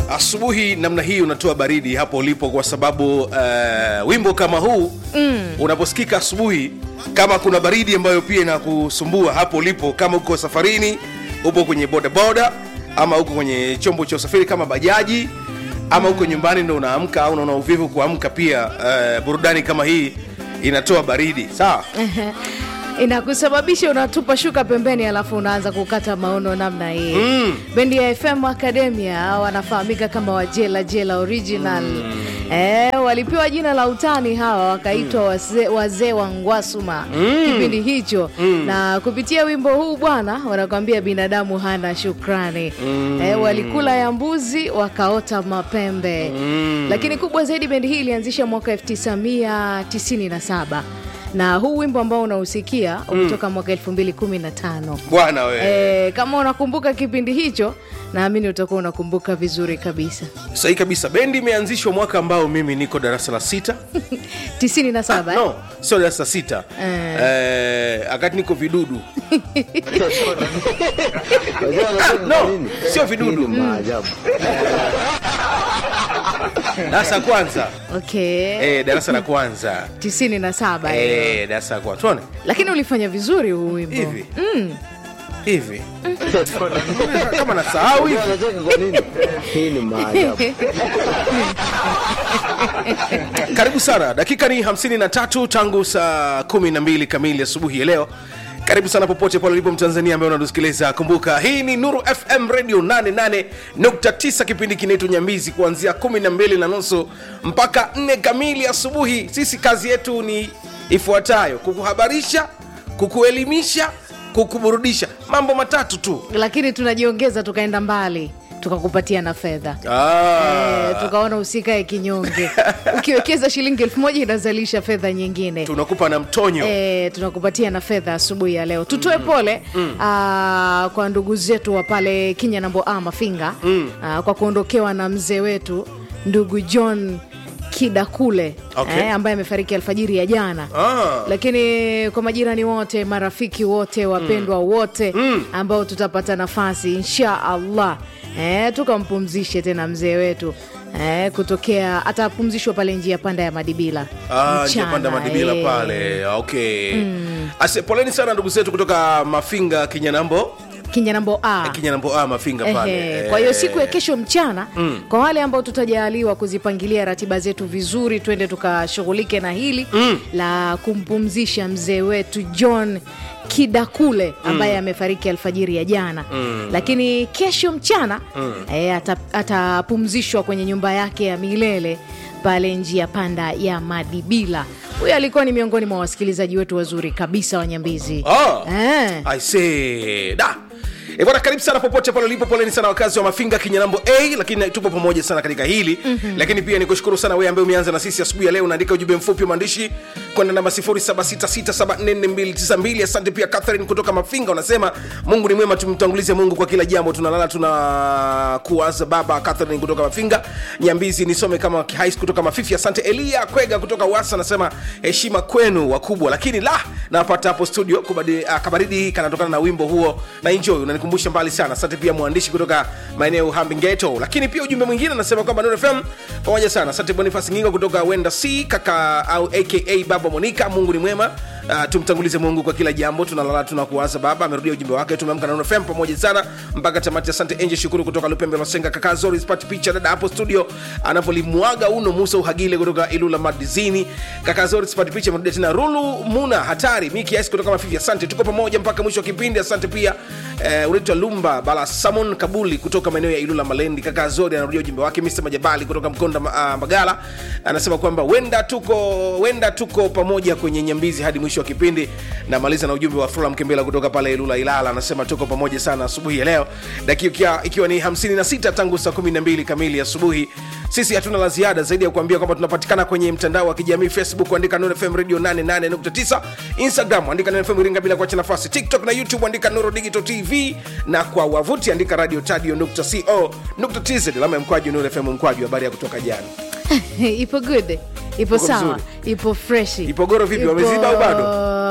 asubuhi namna hii unatoa baridi hapo ulipo kwa sababu uh, wimbo kama huu mm. unaposikika asubuhi kama kuna baridi ambayo pia inakusumbua hapo ulipo kama uko safarini upo kwenye bodaboda ama uko kwenye chombo cha usafiri kama bajaji ama uko nyumbani ndo unaamka au unaona uvivu kuamka pia uh, burudani kama hii inatoa baridi sawa inakusababisha unatupa shuka pembeni alafu unaanza kukata maono namna hii mm. bendi ya fm academia wanafahamika kama wajela jela original mm. e, walipewa jina la utani hawa wakaitwa mm. wazee waze wa ngwasuma mm. kipindi hicho mm. na kupitia wimbo huu bwana wanakwambia binadamu hana shukrani mm. e, walikula ya mbuzi wakaota mapembe mm. lakini kubwa zaidi bendi hii ilianzisha mwaka 1997 na huu wimbo ambao unausikia umetoka mwaka 2015 bwana we e, kama unakumbuka kipindi hicho naamini utakuwa unakumbuka vizuri kabisa sahi kabisa bendi imeanzishwa mwaka ambao mimi niko darasa la sita 97 no sio darasa la sita Eh. eh, akati niko vidudu Unajua anacheka no, kwa nini? sio vidudu. Hii ni maajabu. darasa la kwanza okay eh, darasa la kwanza 97 eh. eh, darasa la kwanza tuone lakini ulifanya vizuri huu wimbo hivi hivi kama nasahau hivi Unajua anacheka kwa nini? Hii ni maajabu. karibu sana dakika ni 53 tangu saa 12 kamili asubuhi ya leo karibu sana popote pale ulipo mtanzania ambaye unatusikiliza kumbuka hii ni nuru fm radio 88.9 kipindi kinaitwa nyambizi kuanzia 12 na nusu mpaka 4 kamili asubuhi sisi kazi yetu ni ifuatayo kukuhabarisha kukuelimisha kukuburudisha mambo matatu tu lakini tunajiongeza tukaenda mbali tukakupatia na fedha ah, Eh, tukaona usikae kinyonge ukiwekeza shilingi elfu moja inazalisha fedha nyingine tunakupa na mtonyo E, tunakupatia na fedha asubuhi ya leo tutoe pole mm. aa, kwa ndugu zetu wa pale kinyanambo a mafinga mm. aa, kwa kuondokewa na mzee wetu ndugu john kidakule Okay. eh, ambaye amefariki alfajiri ya jana Ah. lakini kwa majirani wote marafiki wote wapendwa wote ambao tutapata nafasi insha allah eh, tukampumzishe tena mzee wetu eh, kutokea atapumzishwa pale njia panda ya madibila Ah, njia Mchana, panda madibila eh. pale okay Ase, poleni sana ndugu zetu kutoka mafinga kinyanambo kinyanambo a kinyanambo ah, mafinga pale Ehe, kwa hiyo Eh, siku ya kesho mchana mm. kwa wale ambao tutajaaliwa kuzipangilia ratiba zetu vizuri twende tukashughulike na hili mm. la kumpumzisha mzee wetu john kidakule ambaye mm. amefariki alfajiri ya jana mm. lakini kesho mchana mm. e, atapumzishwa kwenye nyumba yake ya milele pale njia panda ya madibila huyo alikuwa ni miongoni mwa wasikilizaji wetu wazuri kabisa wa nyambizi Ah. eh. I say, da E bwana karibu sana popote pale ulipo poleni sana wakazi wa mafinga kinyanambo a lakini tupo pamoja sana katika hili mm-hmm. lakini pia nikushukuru sana wewe ambaye umeanza na sisi asubuhi ya leo unaandika ujumbe mfupi wa maandishi kwenda namba 0766744292 asante pia catherine kutoka mafinga unasema mungu ni mwema tumtangulize mungu kwa kila jambo tunalala tuna kuwaza baba catherine kutoka mafinga nyambizi nisome kama kihais kutoka mafifi asante elia kwega kutoka wasa anasema heshima kwenu wakubwa lakini la napata hapo studio kubadi, uh, kabaridi kanatokana na wimbo huo na enjoy unanikumbusha mbali sana asante pia mwandishi kutoka maeneo hambingeto lakini pia ujumbe mwingine anasema kwamba Nuru fm pamoja sana asante bonifas ngingo kutoka wenda c kaka au aka baba monika mungu ni mwema Uh, tumtangulize mungu kwa kila jambo tunalala tunakuwaza baba amerudia ujumbe wake tumeamka na Nuru fm pamoja sana mpaka tamati asante enje shukuru kutoka lupembe masenga kaka zori spati picha dada hapo studio anavyolimwaga uno musa uhagile kutoka ilula madizini kaka zori spati picha amerudia tena rulu muna hatari mi kiasi kutoka mafifi asante tuko pamoja mpaka mwisho wa kipindi asante pia eh, unaitwa lumba bala samon kabuli kutoka maeneo ya ilula malendi kaka zori anarudia ujumbe wake mr majabali kutoka mkonda uh, magala anasema kwamba wenda tuko wenda tuko pamoja kwenye nyambizi hadi mwisho wa kipindi namaliza na ujumbe wa fula mkembela kutoka pale ilula ilala anasema tuko pamoja sana asubuhi ya leo dakika ikiwa ni 56 tangu saa 12 kamili asubuhi sisi hatuna la ziada zaidi ya kuambia kwamba tunapatikana kwenye mtandao wa kijamii facebook andika Nuru fm radio 88.9 instagram andika Nuru fm iringa bila kuacha nafasi tiktok na youtube andika nuru digital tv na kwa wavuti andika radio tadio co tz alama ya mkwaju Nuru fm mkwaju habari ya kutoka jana ipo good ipo Ipo sawa vizuri. ipo freshi Ipogoro vipi, wameziba au bado?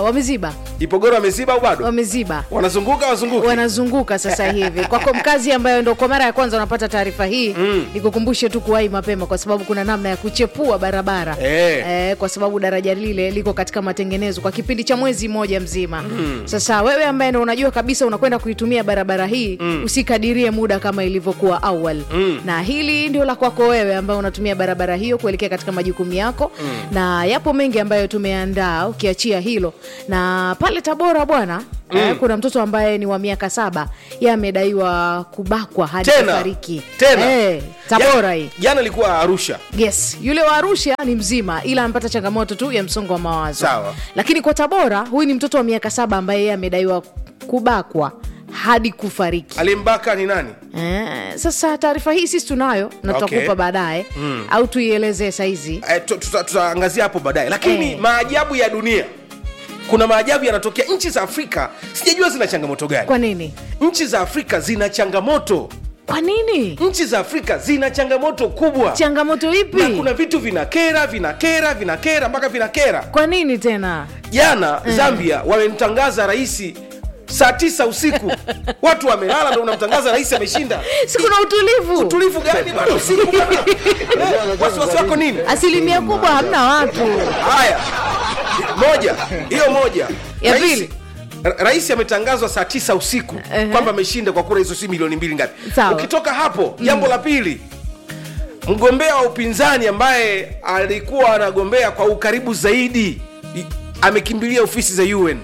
wameziba ipogoro wameziba au bado wameziba wanazunguka wazunguki wanazunguka sasa hivi kwako mkazi ambayo ndo kwa mara ya kwanza unapata taarifa hii mm. nikukumbushe tu kuwahi mapema kwa sababu kuna namna ya kuchepua barabara Eh. Eh, kwa sababu daraja lile liko katika matengenezo kwa kipindi cha mwezi mmoja mzima mm. sasa wewe ambaye ndo unajua kabisa unakwenda kuitumia barabara hii mm. usikadirie muda kama ilivyokuwa awali mm. na hili ndio la kwako wewe ambaye unatumia barabara hiyo kuelekea katika majukumu yako mm. na yapo mengi ambayo tumeandaa ukiachia hilo na pale tabora bwana mm. eh, kuna mtoto ambaye ni wa miaka saba ye amedaiwa kubakwa hadi tena kufariki tena eh, tabora hii Jana- jana ilikuwa arusha yes yule wa arusha ni mzima ila amepata changamoto tu ya msongo wa mawazo Sawa. lakini kwa tabora huyu ni mtoto wa miaka saba ambaye yeye amedaiwa kubakwa hadi kufariki alimbaka ni nani eh, sasa taarifa hii sisi tunayo na tutakupa Okay. baadaye mm. au tuielezee saizi Eh, tu- tuta- tutaangazia hapo baadaye lakini Eh. maajabu ya dunia kuna maajabu yanatokea nchi za afrika sijajua zina changamoto gani kwa nini nchi za afrika zina changamoto kwa nini nchi za afrika zina changamoto kubwa changamoto ipi na kuna vitu vinakera vinakera vinakera mpaka vinakera kwa nini tena jana zambia wamemtangaza raisi saa tisa usiku watu wamelala ndo unamtangaza rais ameshinda sikuna utulivu utulivu gani bana usiku bana Eh, wasiwasi wako nini asilimia kubwa hamna watu haya moja hiyo moja Ya Rais- pili. Ra- rais ametangazwa saa tisa usiku Ehe. kwamba ameshinda kwa kura hizo si milioni mbili ngapi Sawa. ukitoka hapo jambo la pili mgombea wa upinzani ambaye alikuwa anagombea kwa ukaribu zaidi i- amekimbilia ofisi za un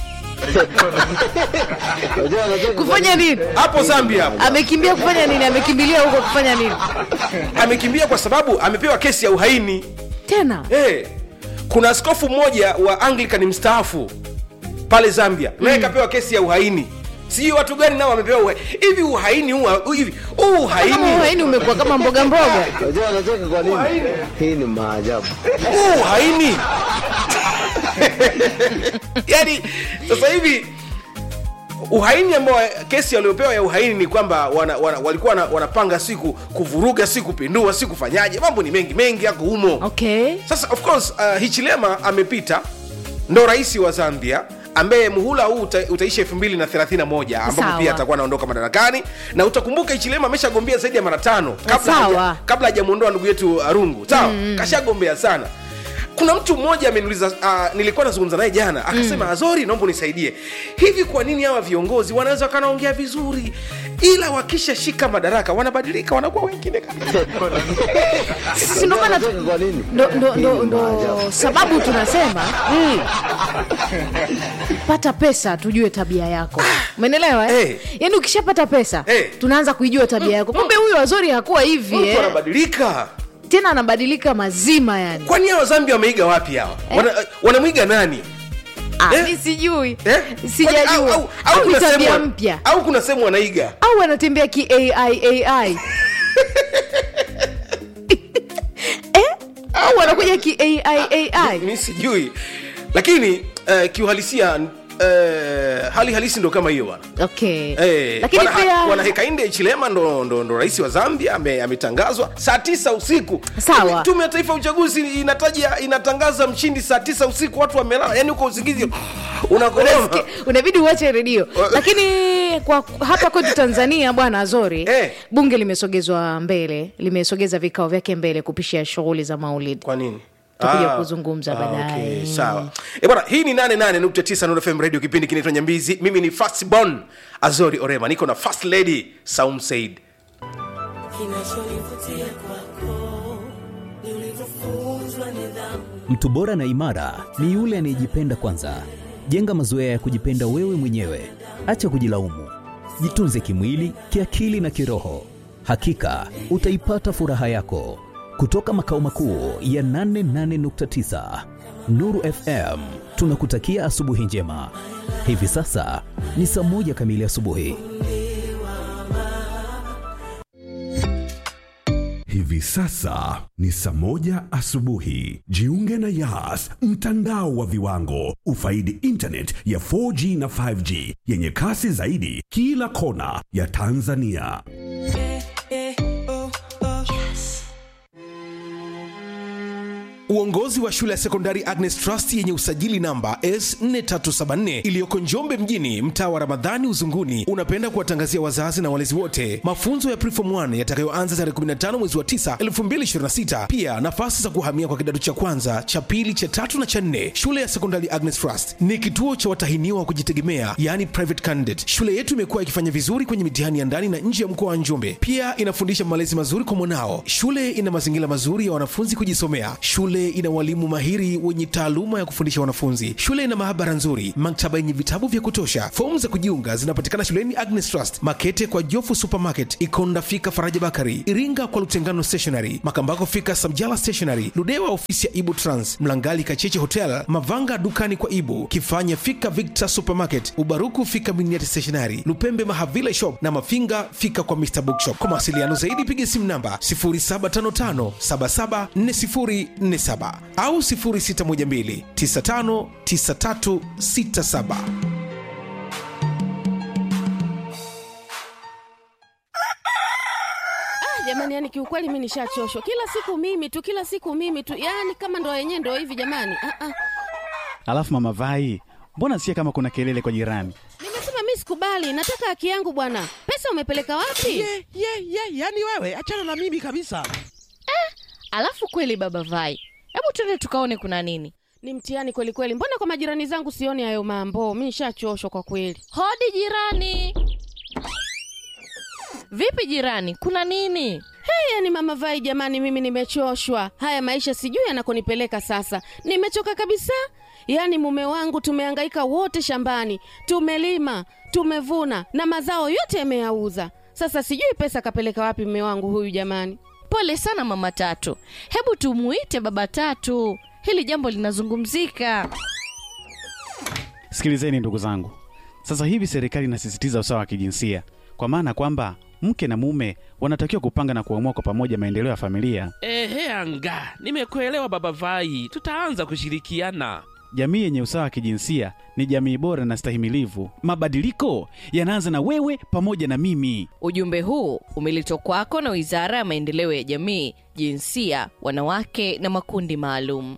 Unajua anacheka kwa kufanya nini hapo zambia hapo amekimbia kufanya nini amekimbilia huko kufanya nini amekimbia kwa sababu amepewa kesi ya uhaini tena hey, kuna askofu mmoja wa anglican mstaafu pale zambia naye kapewa kesi ya uhaini sijui watu gani nao wamepewa uhaini hivi uhaini huu huu- hivi huu kama uhaini uhaini umekuwa kama mboga mboga Unajua anacheka kwa nini? Hii ni maajabu. huu uhaini yani sasa hivi uhaini ambao kesi waliopewa ya uhaini ni kwamba wana, wana, walikuwa wana, wanapanga siku kuvuruga si kupindua si kufanyaje mambo ni mengi mengi yako humo okay sasa of course uh, hichilema amepita ndo rais wa zambia ambaye muhula huu uta, utaisha 231 ambapo Sawa. pia atakuwa anaondoka madarakani na utakumbuka hichilema ameshagombea zaidi ya mara tano kabla Sawa. haja- kabla hajamwondoa ndugu yetu arungu sawa mm. kashagombea sana kuna mtu mmoja ameniuliza uh, nilikuwa nazungumza naye jana akasema mm. azori naomba unisaidie hivi kwa nini hawa viongozi wanaweza wakanaongea vizuri ila wakishashika madaraka wanabadilika wanakuwa wengine kabisa sisi ndo maana Anacheka kwa nini? ndo, ndo, ndo, Hii ni ndo maajabu. sababu tunasema mm, pata pesa tujue tabia yako umenelewa eh? Eh. yaani ukishapata pesa Eh. tunaanza kuijua tabia yako kumbe huyu wazori hakuwa hivi mtu eh? anabadilika tena anabadilika mazima yani kwani hawa zambia wameiga wapi hawa Wana- wanamwiga nani ah, Eh? mi sijui Eh? Kwani- au- sijajua au- au, au ni kuna tabia sehemu- mpya au kuna sehemu wanaiga au wanatembea ki ai ai eh? au wanakuja ki ai ai mi sijui lakini uh, kiuhalisia uh, hali halisi ndo kama hiyo bwana okay Eh, lakini bwana- pia bwana hekainde chilema ndo, ndo, ndo rais wa zambia ame- ametangazwa saa tisa usiku Sawa. tume ya taifa ya uchaguzi inataja inatangaza mshindi saa tisa usiku watu wamelala yani uko usingizi unakoroma unabidi uache redio lakini kwa hapa kwetu tanzania bwana azori Eh. bunge limesogezwa mbele limesogeza vikao vyake mbele kupisha shughuli za maulidi kwa nini Tutakuja Ah, kuzungumza ah, baadaye. okay, sawa e bwana hii ni 88.9 Nuru FM radio kipindi kinaitwa nyambizi mimi ni fastbon azori orema niko na first lady saum said kinachonivutia kwako ni ulivyofunzwa nidhamu Mtu bora na imara ni yule anayejipenda kwanza. Jenga mazoea ya kujipenda wewe mwenyewe, acha kujilaumu. Jitunze kimwili, kiakili na kiroho. Hakika utaipata furaha yako. Kutoka makao makuu ya 88.9 Nuru FM, tunakutakia asubuhi njema. Hivi sasa ni saa moja kamili asubuhi. Hivi sasa ni saa moja asubuhi. Jiunge na Yas, mtandao wa viwango. Ufaidi internet ya 4G na 5G yenye kasi zaidi kila kona ya Tanzania. Uongozi wa shule ya sekondari Agnes Trust yenye usajili namba S4374 iliyoko Njombe mjini, mtaa wa Ramadhani Uzunguni, unapenda kuwatangazia wazazi na walezi wote mafunzo ya Preform 1 yatakayoanza tarehe 15 mwezi wa 9 2026. Pia nafasi za kuhamia kwa kidato cha kwanza, cha pili, cha tatu na cha nne. Shule ya sekondari Agnes Trust ni kituo cha watahiniwa wa kujitegemea, yani private candidate. Shule yetu imekuwa ikifanya vizuri kwenye mitihani ya ndani na nje ya mkoa wa Njombe. Pia inafundisha malezi mazuri kwa mwanao. Shule ina mazingira mazuri ya wanafunzi kujisomea. Shule ina walimu mahiri wenye taaluma ya kufundisha wanafunzi. Shule ina maabara nzuri, maktaba yenye vitabu vya kutosha. Fomu za kujiunga zinapatikana shuleni Agnes Trust, Makete kwa Jofu Supermarket, Ikonda fika Faraja Bakari, Iringa kwa Lutengano Stationery, Makambako fika Samjala Stationery, Ludewa ofisi ya Ibu Trans, Mlangali Kacheche Hotel, Mavanga dukani kwa Ibu, Kifanya fika Victor Supermarket, Ubaruku fika Miniati Stationery, Lupembe Mahavila Shop na Mafinga fika kwa Mr Bookshop. Kwa mawasiliano zaidi piga simu namba 0755774047 au 0612959367. jamani yani kiukweli mi nishachoshwa kila siku mimi tu kila siku mimi tu yani kama ndo yenyewe ndo hivi jamani ah, ah. Alafu mama Vai, mbona sikia kama kuna kelele kwa jirani? nimesema mi sikubali nataka haki yangu bwana pesa umepeleka wapi ye ye ye yani wewe achana na mimi kabisa Alafu kweli baba Vai, hebu twende tukaone kuna nini. ni mtihani kweli kweli mbona kwa majirani zangu sioni hayo mambo mi nishachoshwa kwa kweli Hodi jirani. Vipi jirani, kuna nini? hey, yani mama vai jamani mimi nimechoshwa haya maisha sijui yanakonipeleka sasa nimechoka kabisa yaani mume wangu tumehangaika wote shambani tumelima tumevuna na mazao yote yameyauza sasa sijui pesa kapeleka wapi mume wangu huyu jamani Pole sana mama Tatu, hebu tumuite baba Tatu, hili jambo linazungumzika. Sikilizeni ndugu zangu, sasa hivi serikali inasisitiza usawa wa kijinsia, kwa maana kwamba mke na mume wanatakiwa kupanga na kuamua kwa pamoja maendeleo ya familia. ehe anga nimekuelewa baba vai tutaanza kushirikiana Jamii yenye usawa wa kijinsia ni jamii bora na stahimilivu. Mabadiliko yanaanza na wewe pamoja na mimi. Ujumbe huu umeletwa kwako na Wizara ya Maendeleo ya Jamii, Jinsia, Wanawake na Makundi Maalum.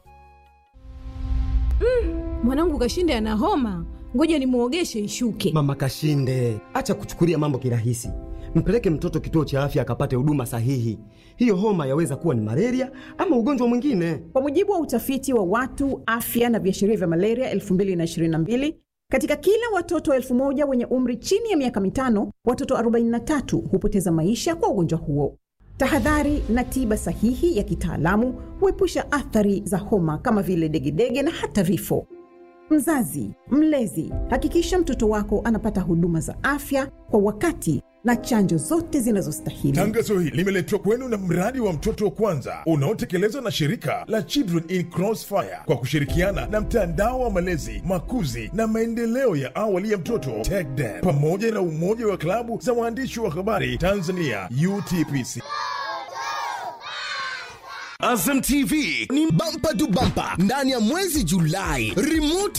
mwanangu kashinde ana homa ngoja nimwogeshe ishuke Mama Kashinde, acha kuchukulia mambo kirahisi. Mpeleke mtoto kituo cha afya akapate huduma sahihi. Hiyo homa yaweza kuwa ni malaria ama ugonjwa mwingine. Kwa mujibu wa utafiti wa watu afya na viashiria vya malaria 2022 katika kila watoto elfu moja wenye umri chini ya miaka mitano, watoto 43 hupoteza maisha kwa ugonjwa huo. Tahadhari na tiba sahihi ya kitaalamu huepusha athari za homa kama vile degedege na hata vifo. Mzazi, mlezi, hakikisha mtoto wako anapata huduma za afya kwa wakati na chanjo zote zinazostahili. Tangazo hili limeletwa kwenu na mradi wa mtoto wa kwanza unaotekelezwa na shirika la Children in Crossfire kwa kushirikiana na mtandao wa malezi, makuzi na maendeleo ya awali ya mtoto TECDEM pamoja na umoja wa klabu za waandishi wa habari Tanzania UTPC. Azam TV ni bampa tu bampa ndani ya mwezi Julai, remote